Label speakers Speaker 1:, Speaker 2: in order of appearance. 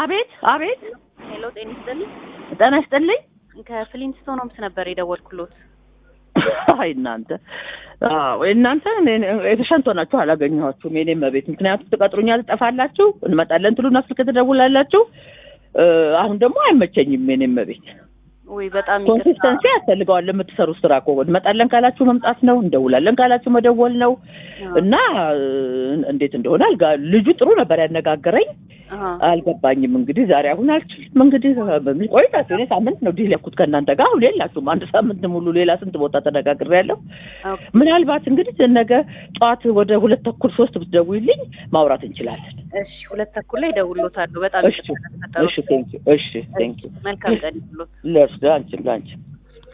Speaker 1: አቤት አቤት፣
Speaker 2: ሄሎ ጤና ይስጥልኝ።
Speaker 1: ጤና ይስጥልኝ።
Speaker 2: ከፍሊንስቶን ሆምስ ነበር የደወልኩሎት።
Speaker 1: አይ እናንተ አዎ እናንተ የተሸንቶ ናችሁ፣ አላገኘኋችሁም የኔ መቤት። ምክንያቱም ትቀጥሩኛል፣ ትጠፋላችሁ፣ እንመጣለን ትሉና ስልክ ትደውላላችሁ። አሁን ደግሞ አይመቸኝም የኔ መቤት።
Speaker 2: ውይ በጣም
Speaker 1: ኮንሲስተንሲ ያስፈልገዋል ለምትሰሩ ስራ እኮ እንመጣለን ካላችሁ መምጣት ነው፣ እንደውላለን ካላችሁ መደወል ነው። እና እንዴት እንደሆነ አልጋ ልጁ ጥሩ ነበር ያነጋገረኝ፣ አልገባኝም። እንግዲህ ዛሬ አሁን አልችልም። እንግዲህ በምን ቆይታችሁ? እኔ ሳምንት ነው ዲል ያልኩት ከእናንተ ጋር አሁን የላችሁም። አንድ ሳምንት ሙሉ ሌላ ስንት ቦታ ተነጋግሬያለሁ። ምናልባት እንግዲህ ነገ ጠዋት ወደ ሁለት ተኩል ሶስት ብትደውይልኝ ማውራት እንችላለን።
Speaker 2: እሺ፣ ሁለት ተኩል ላይ እደውልሎታለሁ። በጣም
Speaker 1: እሺ፣ እሺ፣ ቴንኪው። እሺ፣ ቴንኪው።
Speaker 2: መልካም ቀን ይሁንልዎት።
Speaker 1: ለእርስ ለአንቺ ለአንቺ